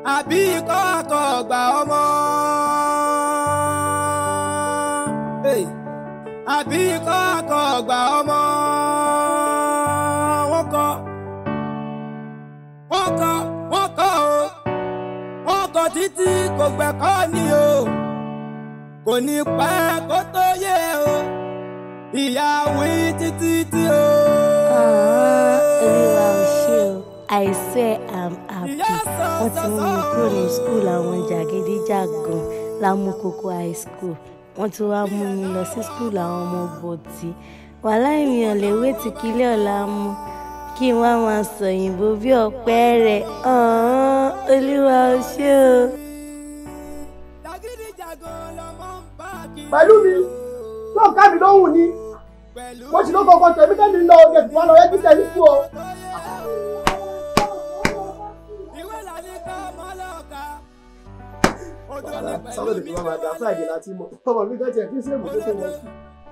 àbí ikọ́ àkọ́gbà ọmọ. Hey. àbí ikọ́ àkọ́gbà ọmọ. wọ́n kọ́ wọ́n kọ́ wọ́n kọ́ o wọ́n kọ́ títí kò gbẹ̀kọ́ ni o kò ní pẹ́ kó tó yé o ìyá wí títí tí o. olúwa ò ṣe o I swear I'm happy wọ́n ti mú mi kúrò ní school àwọn jàgídíjàgan lámúkókó high school wọ́n tún wá mú mi lọ sí school àwọn ọmọ bọ̀tì wàhálà ènìyàn lè wé tí kílẹ̀ ọ̀la mú kí n wá máa sọ òyìnbó bí ọ̀pẹ rẹ̀ ọ̀hún olúwa ò ṣe o. pẹ̀lú mi yóò ká mi lóhùn ni mo sì ló kọ́kọ́ tẹ̀mí tẹ́mi lọ oge tí wọ́n lọ rẹ́jí tẹ̀mí fún ọ. sábẹ́ tètè máa dá friday láti mọ̀ ọmọ mi kan tiẹ̀ kí sèmù tó tó wọ́n sí.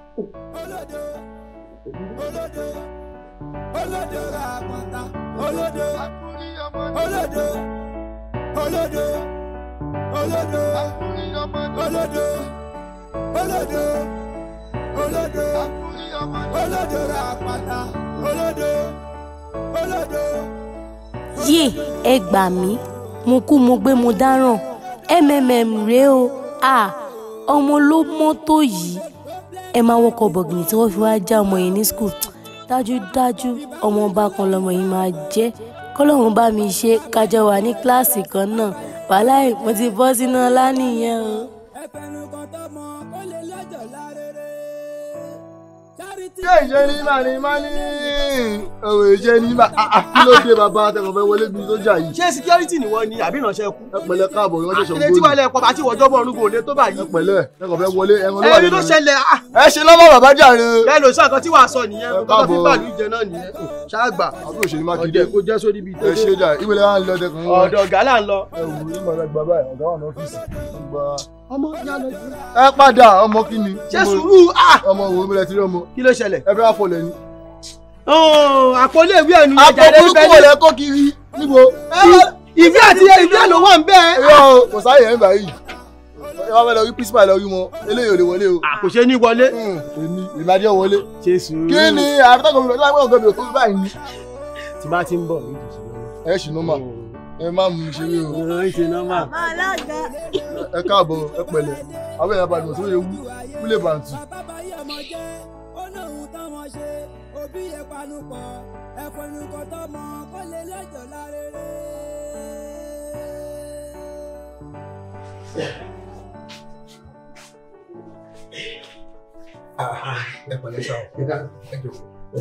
olódò ra àpọ̀tà olódò olódò olódò olódò olódò olódò olódò olódò ra àpọ̀tà olódò olódò. yé ẹ gbà mí mo kú mo gbé mo dáràn mmm rèé o ah ọmọ ló mọ́tò yìí ẹ máa wọkọ̀ bọ̀gìnì tí wọ́n fi wá já ọmọ yìí ní skul dájúdájú ọmọ ọba kan lọmọ yìí máa jẹ́ kọ́lọ́run bá mi ṣe kájọ wà ní kíláàsì kan náà wàhálà ẹ̀ mo ti bọ́ sínú ọlá nìyẹn o. ṣé ìṣe ní mà ní má ní ọ̀rọ̀ ìṣe ní mà kí ló dé bàbá àtẹ̀kọ̀ fẹ́ wọlé bíi sójà yìí. ṣé security ni wọ́n ní àbí ìránṣẹ́ kú. ẹ pẹ̀lẹ́ káàbọ̀ ìwọ́n ṣẹ̀ṣẹ̀ ilé tí wàá lẹ̀ pọ̀ bá tí wọ́jọ́ bọ̀ ọ̀run kò lè tó báyìí. ẹ pẹ̀lẹ́ ẹ̀kọ̀ fẹ́ wọlé ẹ̀rọ ló wà ẹni nínú ló rẹ̀. ṣẹlẹ̀ ah ẹ ṣe lọ́wọ́ bàbá jàre. bẹ́ẹ̀ ló sọ nǹkan tí wàá sọ nìyẹn Ẹ nǹkan tó fi káàbọ̀. bàlú ìjẹ náà nìyẹn ṣáàgbà àbúrò ṣèlú mákindé ọ̀dẹ̀ kó jẹ́ sórí ibi ẹ ṣe jà ìwé lẹ́wọ̀n ń lọ dẹkùn wọn. ọ̀dọ̀ ọ̀gá là ń lọ. ẹ wò ó ìmọ̀ ẹgbà báyìí ọ̀gá wà ní ọ́fíìsì. Gba- ọmọ yá lọ sí. ẹ padà ọmọ kí ni. ṣé sùúrù ah ọmọ wo mi lẹ ti rí ọmọ. kí ló ṣẹlẹ̀. ẹ fẹ́ wá fọlẹ̀ ni. àpòlé ìwé ẹnu àpò ìjàdé burúkú wò lẹ kó kiri níbo. ìwé àti ìwé ló wà ń bẹ́ẹ̀. irọ́ o kò sáyẹ̀ ẹ̀ ń báyìí. ẹ wá fẹ́ lọ rí principal lọ rí wọn eléyìí ò lè wọlé o. kò ṣe ní wọlé. Hmm, èmi ìmájẹ́ wọlé. ṣe sùúrù. kí ni àtàkùn mi láwọn ọ̀gá mi ò tó báyìí ni. tí bá ti ń bọ̀ ní ìdíje ẹ ṣì nọ́mà ẹ má mú mi ṣeré o. náà. ṣe nọ́mà. ẹ káàbọ̀ ẹ pẹ̀lẹ́ àwọn èèyàn balùwẹ̀ tó yẹ wú wúlé bàǹtù. bábáyé ọmọ jẹ́ ó lóhun táwọn ṣe òbí yẹn panupọ̀ ẹ̀fọ́ nìkan tọmọ kó lè lẹ́jọ́ lárere. ẹ pẹ̀lẹ́ sá o ẹ ká ẹ jọ.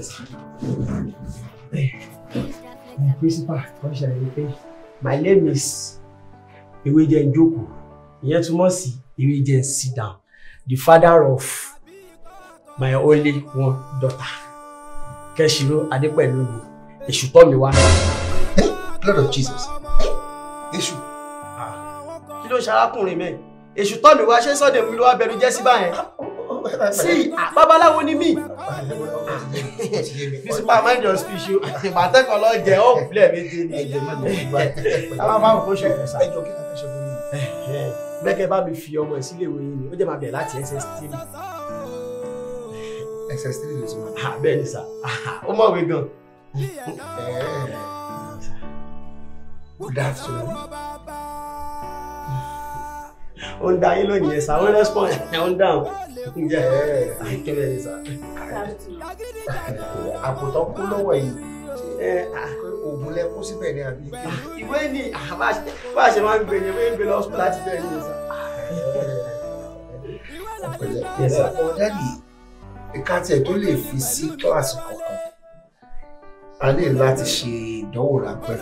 principal wọ́n ṣàlàyé pé my name is Ewéjẹ́ Njoku ìyẹn túmọ̀ sí Ewéjẹ́ sit down the father of my only one daughter Kẹ́ṣirò Adépẹ̀lúmi èṣù tọ́ mi wá. Lord of Jesus. Èṣù. kí ló ń ṣe arákùnrin mẹ́ èṣù tọ́ mi wá ṣé sọ́dẹ̀ mi ló wá bẹ̀rù jẹ́ sí báyẹn sí babaláwo ni mí principal mind your speech o ìbátẹ́kọ̀ lọ jẹ́ ó fúlẹ̀ méje ni àwọn máa ń kó ṣọ̀fọ̀ sá. Ẹjọ́ kí ló fẹ́ ṣe fún yín? bẹ́ẹ̀kẹ́ bá mi fi ọmọ ẹ̀ sílé ìwé yìí ni ó jẹ́ máa bẹ̀rẹ̀ láti ss three Excess three ló ti wà. Ah, bẹ́ẹ̀ ni sà ó mọ̀wé gan. Good afternoon. ó ń da yín lónìí ẹ̀ sà ó ń respond ẹ̀ ó ń dáhùn. ǹjẹ́ ẹ̀ ẹ̀ kí bẹ́ẹ̀ ni sà. Àpòtọ́ kú lọ́wọ́ yìí. ẹ ah, Oògùn lẹ kú síbẹ̀ ní àbí. ìwé ni ah, bá a ṣe- bá a ṣe máa ń gbé yẹn bẹ́ẹ̀ ń gbé lọ hospital láti bẹ́ẹ̀ ni sà. Yes, sir. Ọ̀dàdì ìka tiẹ̀ tó lè fi sí kíláàsì kọ̀ọ̀kan. A ní láti ṣe ìdánwò ráńpẹ́.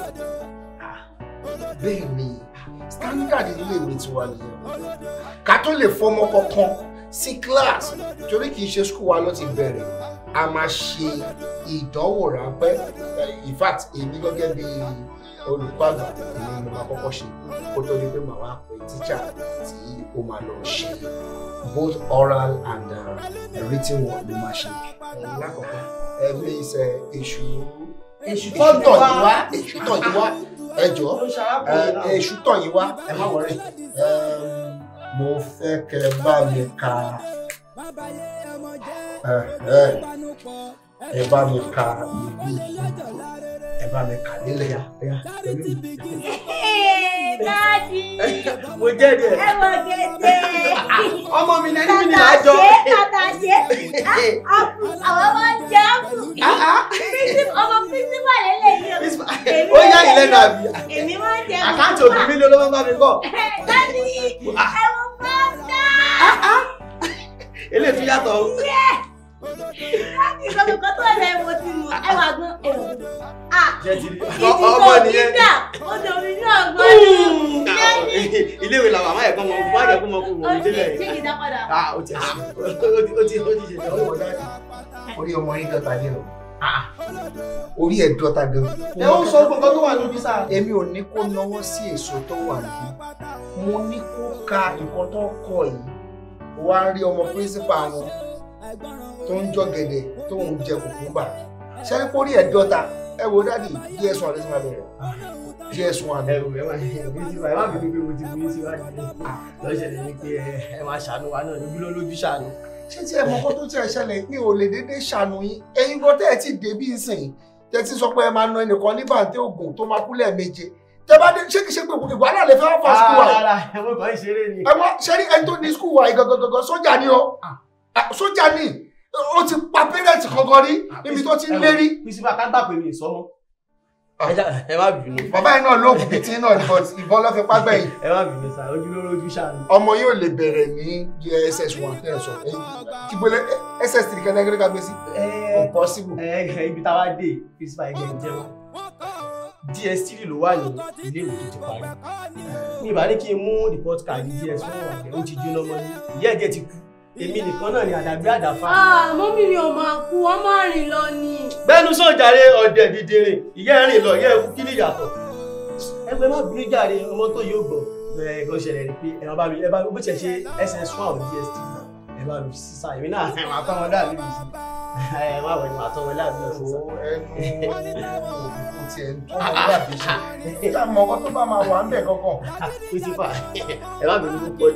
Bẹ́ẹ̀ ni standard ilé ìwé tiwa nìyẹn. Ká tó lè fọmọ kankan sí kíláàsì torí kì í ṣe skul wa ló ti bẹ̀rẹ̀. A máa ṣe ìdánwò ráńpẹ́. In fact, èmi gẹ́gẹ́ bí olùkọ́ àgbà èmi ni mo máa kọ́kọ́ ṣe kó tó di pé màá wá pè tíjà tí ó máa lọ ṣe both oral and uh, written one ló máa ṣe. lákọ̀ọ́kọ́ ẹ̀mí iṣẹ́ èṣù èṣù èṣù tọ̀ yìí wá èṣù tọ̀ yìí wá ẹ jọ Ó ń ṣarákùnrin náà. èṣù tọ̀ yín wá ẹ má wọrí. mo fẹ́ kẹ́ bá mi ka ẹ ẹ ẹ bá mi ka ìlú ẹ bá mi kà nílẹ̀ Ẹ̀yà ẹ̀yà pẹ̀lú mi. Dáàdì, mo jẹ́ ẹ̀. ẹ wọ gẹ̀ẹ́sẹ̀. ọmọ mi ní ẹni mi ní Tàtà àjọ. ṣe, tàtà ṣe. Àpù, àwọn máa ń jẹ àpù. Prínsípù, ọmọ prínsípà lélẹ́yìí o. Èmi ó yá máa ń ìlẹ́nu jẹ- àbí. Èmi máa ń jẹ àkáǹtì òbí mi ló ló máa bá mi kọ́. Dáàdì, ẹ wọ pátá. eléyìí tún yàtọ̀ o. Dáàdì, gbogbo kan tó ẹ̀rọ ẹ̀wọ̀n ti mọ̀. Ẹ wà gan, ẹ wà gan. Ah, jẹ́ ti rí. ìdí ọmọ tó nìyẹn. dídà, ó domi ní ọgbọ́n ni. Dáàdì, iléèwé làwọn àmọ́ ẹ̀kọ́ mọ má jẹ́ kó mọ kó ó wọ́n ti délẹ̀. ṣé kìí dá padà. ah ó ti ó ti ó ti ó ti ṣe ìdánwò dáadé. orí ọmọ yín dọ́ta ní o orí ẹ̀ dọ́ta gan. ẹ ó sọ gbogbo tó wà níbi sáà. èmi ò ní kó náwó sí èso tó wà níbí mo ní kó ka nǹkan tó kọ yìí wá rí ọmọ pírísípà wọn tó ń jọ gẹ̀dẹ̀ tó ń jẹ kùkúmbà ṣẹ́ni kó rí ẹ̀ dọ́ta ẹ wo dáàdì ds one lẹ́sìn máa bẹ̀rẹ̀ ds one ẹ wò ẹ má ẹ bí ti ẹ má bínú pé mo ti bí síwájú lọ́sẹ̀lẹ̀ ni pé ẹ máa ṣàánú wa náà níbi ló lójú ṣàánú. ṣé tí ẹ mọ kó tó tí ẹ ṣẹlẹ̀ mi ò lè dédé ṣàánú yín ẹ̀yin gan tẹ́ ẹ ti dé bí nsìn tẹ́ ti sọ pé ẹ máa na ẹnìkan ní bàǹtẹ́ ògùn tó máa kú lẹ́ẹ̀méje tẹ́ bá dé ṣé kìí ṣe pé ìwà náà lè fẹ́ wá fà skul wa yìí ara ẹ mo kàn ń ṣeré ni. ẹ wá ṣe rí ẹni tó ní skul wa yìí gangan sójà ni o Ah, sójà ni ó ti pa pẹ́rẹ́ǹtì kankan rí níbi tó ti ń lérí. bísíbà ká gbà pé mi ìsọmọ. Ah. ẹ já- ẹ má bínú bàbá yìí náà lóògùn bíi tí náà ní but ìbọn ló fi págbẹ́ yìí ẹ má bínú sáà ojú ló lójú ṣàánú. ọmọ yóò lè bẹ̀rẹ̀ ní ss one tẹ́ ẹ sọ kí gbọ́dọ̀ ss three kẹ́lẹ́gẹ́rẹ́ ká gbé sí. ẹ impossible. ẹ ibi táwa dé bísíbà ẹgbẹ́ ń jẹun ds3 ló wà ní ilé ìwé tó ti parí mi ìbá ní kí n mú report card ds fún ọ̀gẹ̀ ó ti jóná mọ́ ní ìyá ẹ̀jẹ̀ ti kú èmi nìkan náà ni àdàbí àdàfà. Ah, mọ́mí mi ò máa kú, wọ́n máa rìn lọ ni. bẹ́ẹ̀nu sàn jàre ọ̀dẹ̀ dìdìrìn ìyá ẹ̀rìn lọ ìyá ẹ̀kú kí ni ìyàtọ̀ ẹgbẹ́ má bínú jàre ọmọ tó yóò gbọ́ ẹ̀ kò ṣẹlẹ̀ rí pé ẹ bá mi ẹ bá mi bó tiẹ̀ ṣe ss one àwọn dst ẹ bá mi sísá èmi náà ẹ máa tọ́ wọn dàbí mi sí ẹ má wọ̀ ẹ máa tọ́ wọn dàbí mi sí. Ó ẹnu òkùnkùn tiẹ̀ ń tún ọmọ dàbí ṣe. Ká mọ ọkọ tó bá máa wà ń bẹ̀ kankan. pírísípà ẹ má bínú púpọ̀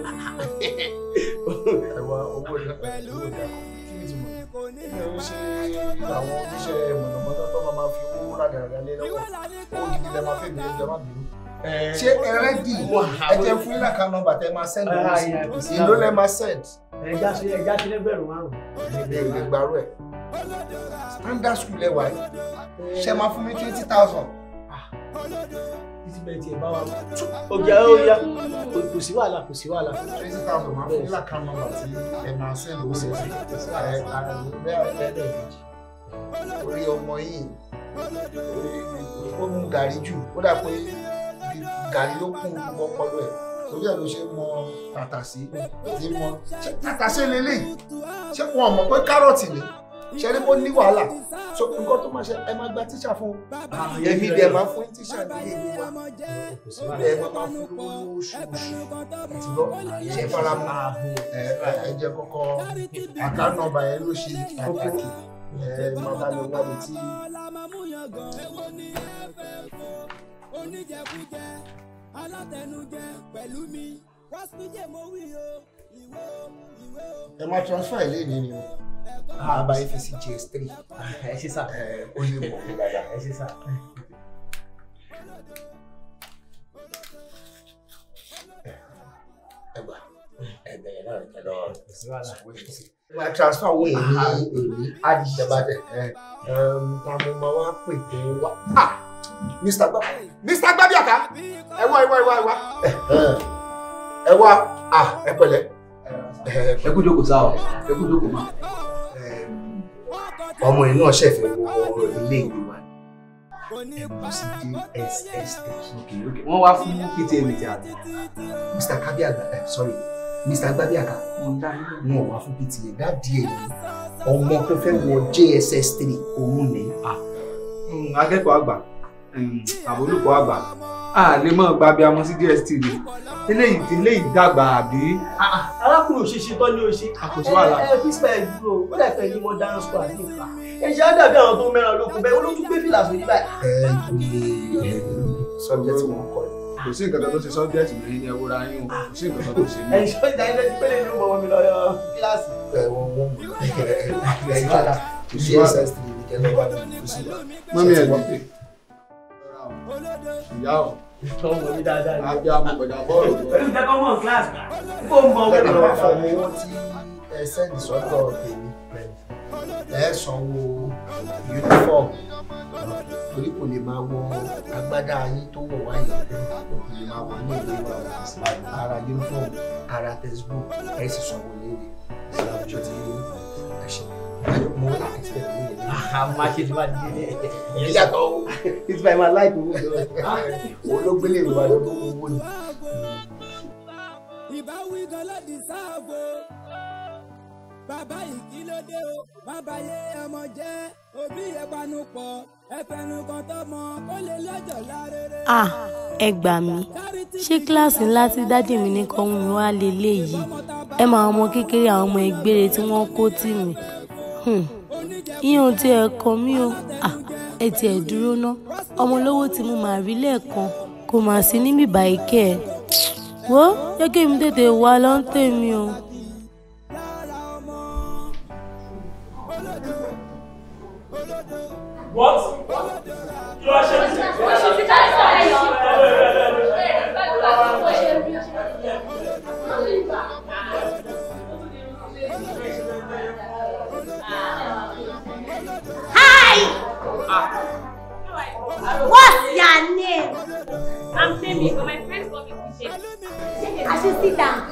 Ẹ wá owó ìlà owó ìlà kí ni tìmọ̀? Ẹ ó ṣe àwọn oníṣẹ́ mọ̀nàmọ́ná tó máa fi owó rádàrádà lé lọ́wọ́. Owó gidi lẹ máa fẹ́ mi ẹjọ́ má bínú. Ṣé ẹ rẹ́dì? Ẹ jẹ́ fún ilé àká nọ́mbà tẹ máa send owó sí. Ìlú lẹ máa send. ẹja ṣe ẹja ṣe lẹ́gbẹ̀rún márùn-ún. Ẹ lè gbàrú ẹ̀. Standard school ẹ wà yìí. Ṣé máa fún mi twenty thousand? títí bẹ́ẹ̀ tiẹ̀ bá wa ó jẹ́ ó yá kò sí wàhálà kò sí wàhálà. twenty thousand máa fún ilé àká nọ́mbà tí ẹ máa send owó sí. Ẹ ara mi bẹ́ẹ̀ lẹ́ẹ̀mejì. Orí ọmọ yìí ó mú gàrí jù ó dà pé bí gàrí ló kún gbogbo ọpọlọ ẹ̀ torí ẹ̀ ló ṣe mọ tàtàsí tí mọ ṣé tàtàsí lélẹ̀ ṣé wọn mọ̀ pé kárọ̀tì ni ṣe rí bó ní wàhálà so nǹkan tó máa ṣe ẹ máa gba tíṣà fún èmi dẹ̀ máa fún tíṣà ní èmi wa kò sí wàhálà. ẹ máa máa fún lówó lóṣooṣù àti lọ ṣe fara mọ́ ẹ ẹ jẹ́ kọ́kọ́ àká nọ́mbà yẹn ló ṣe pàtàkì ẹ máa bá mi wá mi tí. oníjẹkújẹ alátẹnujẹ pẹ̀lú mi wọ́sídẹ̀ẹ́ mo wí o ìwé o ìwé o. ẹ máa transfer ilé ní ni o àbá yín fi sí gs three ẹ ṣe sá ẹ ó lè mọ̀ mí dáadáa. ẹ ṣe sá. ẹ gbà ẹ bẹ̀rẹ̀ náà ẹ lọ kò sí wàhálà. ẹ máa transfer owó yẹn ní èmi àdìjọba tẹ ẹ ta mo máa wá pè pé wá ah mr gbà mr gbàbíàká ẹ wá ẹ wá ẹ wá ẹ wá ẹ wá ah ẹ pẹ̀lẹ́ ẹ ẹ kú jókòó sáà ẹ kú jókòó máa. ọmọ yìí náà ṣẹ̀fẹ̀ wọ ilé ìwé wa ẹ bọ́ sí dss three wọ́n wá fún pta meeting àti. mr kabiaga ẹ sorry mr gbàbíàká wọn ò wá fún pta dáàdi ẹ ní ọmọ tó fẹ́ wọ jss three òun ní. akẹ́kọ̀ọ́ àgbà àbólùkọ́ àgbà a lè mọ̀ gba bí amọ̀ sí dstv eléyìí ti léyìí dàgbà àbí. arákùnrin òṣèṣe tán ní oṣù. Àkóso wàhálà. ẹ ẹ písípà ẹ dúró ó dà pé ní mo dáná sọ àti ìfà. ẹ ṣe á dàbí àwọn tó mẹ́ràn lókun bẹ́ẹ̀ olójú gbé fìlà sórí báyìí. ẹ olè ẹ subject tí wọ́n kọ́ ni. kò sí nǹkan kan tó ṣe sọ́bjẹ́tì lórí ní ẹwúra yín o kò sí nǹkan kan tó ṣe mí. ẹ̀yin ṣọ́ ìjà ilé ti pélé ní ó mọ̀ mi lọ yọ kíláàsì. ẹ wọ́n wọ́n ẹ̀yìn padà kò sí ss three ní kẹ́lẹ́ wà ní kò sí. mọ́mí ẹ̀ dìde ìyá ọ̀ ọmọ mi dáadáa ni. àbí amọ̀gbẹ̀dà bọ́ọ̀lù pẹ̀lú ìtẹ́kọ̀ mọ̀ kíláàsì gbà kó mọ̀ ẹ wọ́n máa fọ lọ. owó tí ẹ sẹ́ndì sọ́tọ̀ tèmi ẹ sanwó uniform torí kò lè máa wọ agbádá yín tó wọ̀ wáyé kò lè máa wọ ní ìlú wa ara uniform ara textbook ẹ sì sanwó léèrè ìṣàkóso tí ẹ ṣe mo expect ní ìlú. àmà ṣe ti máa di ilé ìyẹn yàtọ̀ o it's by my life owó jọ. olóògbélé ìlú wa lọ́dún owó ni. ìbáwí gan ló di sáàbò bàbá yìí kí ló dé o bàbá yé ọmọ jẹ òbí ẹ panu pọ̀ ẹ fẹnu kan tọmọ kó lè lọ́jọ́ lárere. à ẹ gbà mí ṣé kíláàsì ńlá tí dádì mi ní kọ́ mi wá leléyìí ẹ máa ọmọ kékeré àwọn ọmọ ìgbére tí wọ́n kó tì mí Hmm. ìyẹn ò tiẹ̀ kàn mí o à ẹ tiẹ̀ dúró ná ọmọ olówó tí mo máa rí lẹ́ẹ̀kan kò mà sí níbí báyìí kẹ́ ẹ̀ wo jẹ́ kí èmi tètè wá lọ́ńtẹ̀ mi o. what kí ló ṣe Hi! What's your name? I'm Femi, but my friends call me Kuche. I should sit down.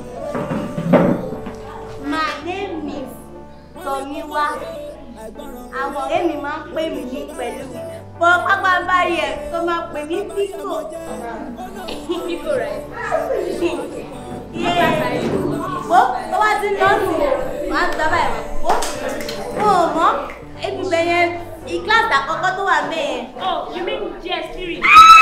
My name is Tomiwa. Àwọn ọ̀rẹ́ mi máa ń pè mí ní pẹ̀lú mi. Bọ́ pápá báyìí ẹ̀ tó máa pè mí Pico. Pico, right? Wo tó bá ti lọ́nù wàá gbá báyìí wá. Wo mo mọ̀ ebi bẹ̀yẹn ìkíláàsì àkọ́kọ́ tó wà mẹ́yẹn. Oh, you mean GS Spirit?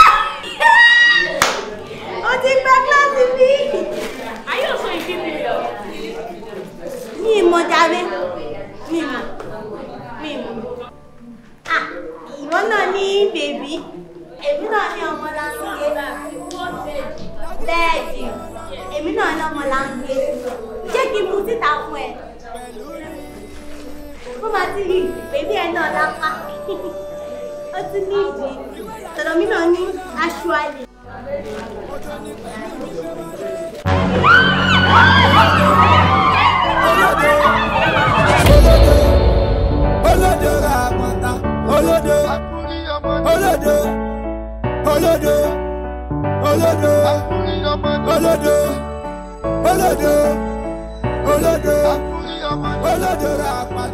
Ó ti gba kíláàsì bí. Are you also in fifth period? Mi ìmọ̀ jàre. Mi ìmọ̀. Mi ìmọ̀. Ah, ìwọ náà ní bèbí. Èmi náà ní ọmọ láńgé. Bẹ́ẹ̀dì. Èmi náà ní ọmọ láńgé. Ṣé kí n mu síta fún ẹ? Ó máa ti rí bèbí ẹ náà lápá. Ó ti ní ìdí. Tọ̀dọ̀ mi náà ní aṣọ àlè. olódo ra pọ̀tà olódo olódo olódo olódo olódo olódo olódo olódo ra pọ̀tà.